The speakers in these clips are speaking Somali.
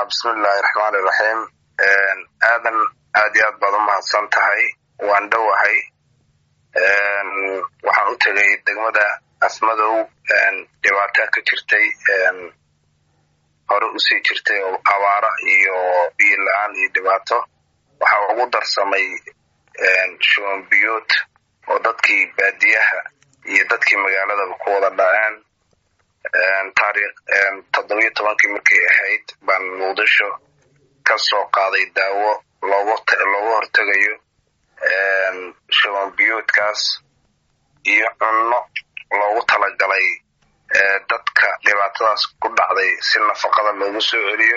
bismillahi raxmaan iraxiim aadan aad iyo aad baad u mahadsan tahay waan dhowahay waxaan u tegay degmada afmadow dhibaataa ka jirtay hore usii jirtay oo abaara iyo biyo la-aan iyo dhibaato waxaa ugu darsamay shuban biyood oo dadkii baadiyaha iyo dadkii magaaladaba ku wada dhaceen taariikh toddobiyo tobankii markay ahayd baan muqdisho ka soo qaaday daawo looga looga hortegayo shuban biyoodkaas iyo cunno loogu talagalay dadka dhibaatadaas ku dhacday si nafaqada loogu soo celiyo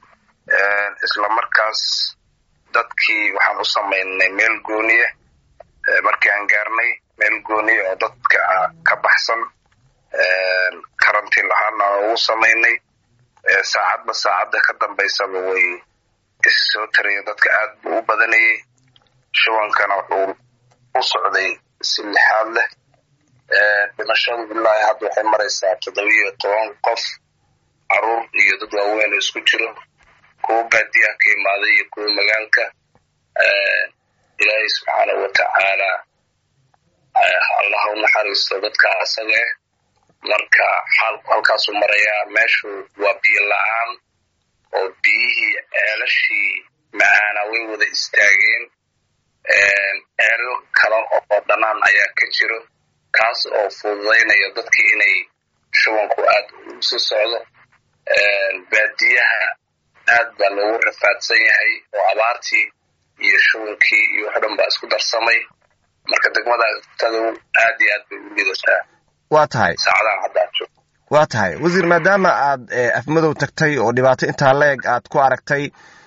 isla markaas dadkii waxaan u samaynay meel gooniye markii aan gaarnay meel gooniye oo dadka ka baxsan karantiin lahaana aan ugu samaynay saacadba saacadda ka dambaysaba way isi soo tarayen dadka aad buu u badanayay shubankana wuxuu u socday si lixaad leh dhimashadu bilaahi hadda waxay maraysaa toddobiyo toban qof caruur iyo dad waaweyn oo isku jiro kuwa baadiyaha ka imaaday iyo kuwa magaalka ilaahay subxaanahu watacaala allah u naxariisto dadka asaga eh marka xaalku halkaasuu marayaa meeshu waa biyo la-aan oo biyihii ceelashii macaana way wada istaageen ceelal kale oo dhanaan ayaa ka jiro kaas oo fududaynaya dadkii inay shubanku aad usi socdo baadiyaha aad baa loogu rafaadsan yahay oo abaartii iyo shubankii iyo wax dhan baa isku darsamay marka degmada tadow aad iyo aad bay u lidataa waa tahay saacadahan hadda ad joogto waa tahay wasiir maadaama aad afmadow tagtay oo dhibaato intaa la-eg aad ku aragtay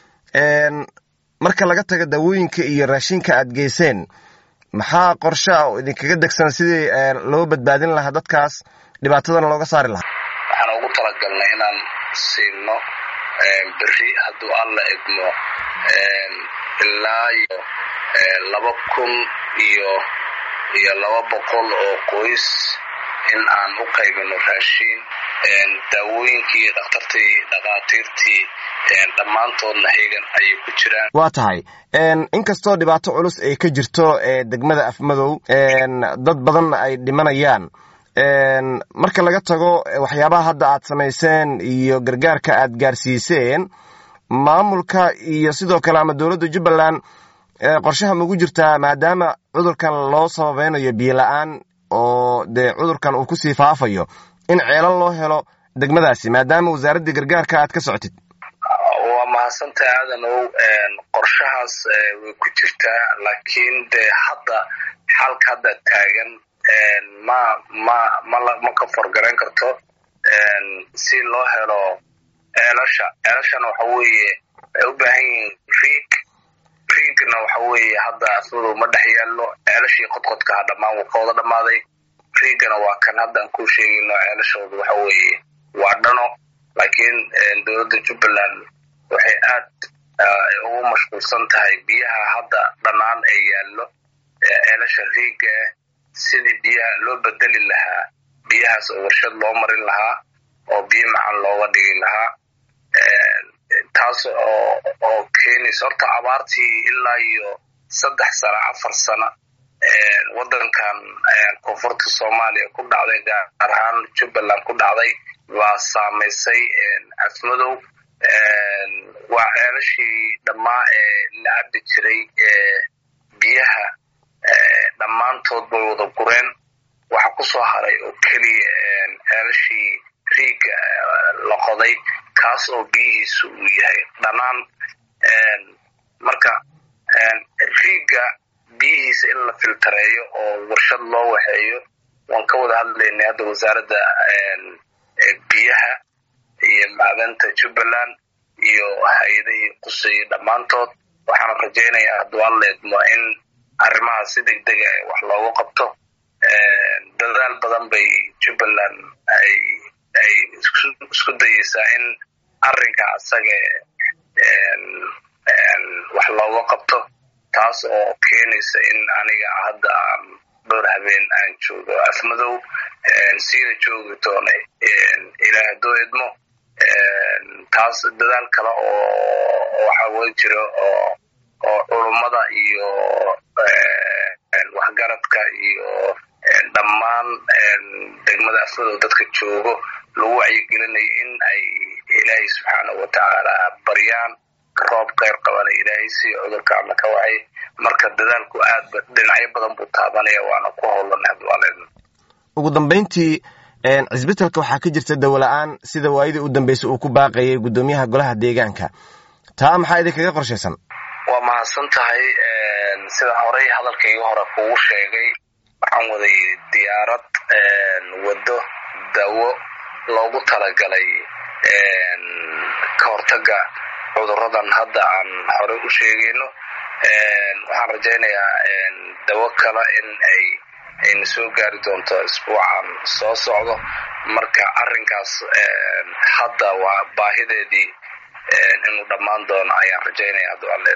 marka laga taga daawooyinka iyo raashinka aad geyseen maxaa qorshe ah oo idinkaga degsan sidii loo badbaadin lahaa dadkaas dhibaatadana looga saari lahaa waxaan ugu talagalnay inaan siino beri hadduu alla idmo ilaa iyo laba kun iyo iyo laba boqol oo qoys in aan u qaybino raashiin daawooyinkii dhakhtartii dhakhaatiirtii dhammaantoodna hegan ayay ku jiraan waa tahay inkastoo dhibaato culus ay ka jirto degmada afmadow dad badanna ay dhimanayaan marka laga tago waxyaabaha hadda aad samayseen iyo gargaarka aad gaarsiiseen maamulka iyo sidoo kale ama dowladda jubbaland qorshaha maugu jirtaa maadaama cudurkan loo sababeynayo biyo la-aan oo dee cudurkan uu kusii faafayo in ceelal loo helo degmadaasi maadaama wasaaraddii gargaarka aad ka socotid waa mahadsantaha aadanow qorshahaas way ku jirtaa laakiin dee hadda xalka hadda taagan ma ma mala ma ka forgarayn karto si loo helo ceelasha ceelashana waxa weeye waxay u baahan yihiin riig riigna waxa weeye hadda afmadow ma dhex yaallo ceelashii qodqodkaha dhammaan wuu ka wada dhammaaday riigana waa kan haddaan ku sheegayno ceelashooda waxa weeye waa dhano laakiin dowladda jubbaland waxay aad ugu mashquulsan tahay biyaha hadda dhanaan ee yaallo ceelasha riiga ah sidii biyaha loo bedeli lahaa biyahaas oo warshad loo marin lahaa oo biyo macan looga dhigi lahaa taas oo oo keenaysa horta abaartii ilaa iyo saddex sano afar sano waddankan koonfurta soomaaliya ku dhacday gaar ahaan jubbaland ku dhacday waa saamaysay afmadow waa ceelashii dhammaa ee la cabbi jiray biyaha dhammaantood bay wada gureen waxa ku soo haray oo keliya ceelashii riiga la qoday kaas oo biyihiisu uu yahay dhanaan marka riiga biyihiisa in la filtareeyo oo warshad loo waxeeyo waan ka wada hadlaynay hadda wasaaradda biyaha iyo macdanta jubbaland iyo hay-adihii quseeyey dhammaantood waxaan rajaynayaa hadduu alla idmo in arrimahaas si deg dega wax loogu qabto dadaal badan bay jubbaland ay ay isku dayeysaa in arrinka asaga wax looga qabto taas oo keenaysa in aniga hadda aan dhowr habeen aan joogo afmadow siida joogi doona ilaah hadduu idmo taas dadaal kale oo waxa wey jiro oo oo culummada iyo waxgaradka iyo dhammaan degmada afmadow dadka joogo lagu wacyigelinayo in ay ilaahay subxaanahu watacaala baryaan roob keyr qabana ilaahay si cudurka alla ka wacay marka dadaalku aadba dhinacyo badan buu taabanaya waana ku howlanay hadwaaleedna ugu dambayntii cisbitalka waxaa ka jirta dawola-aan sida waayadii u dambeysay uu ku baaqayay guddoomiyaha golaha deegaanka taa maxaa idinkaga qorshaysan waa mahadsan tahay sida horey hadalkaygii hore kugu sheegay waxaan waday diyaarad waddo dawo loogu talagalay ka hortaga cuduradan hadda aan horey u sheegayno waxaan rajaynayaa dawo kale in ay ayna soo gaari doonto isbuucan soo socdo marka arrinkaas hadda waa baahideedii inuu dhammaan doono ayaan rajaynaya hadda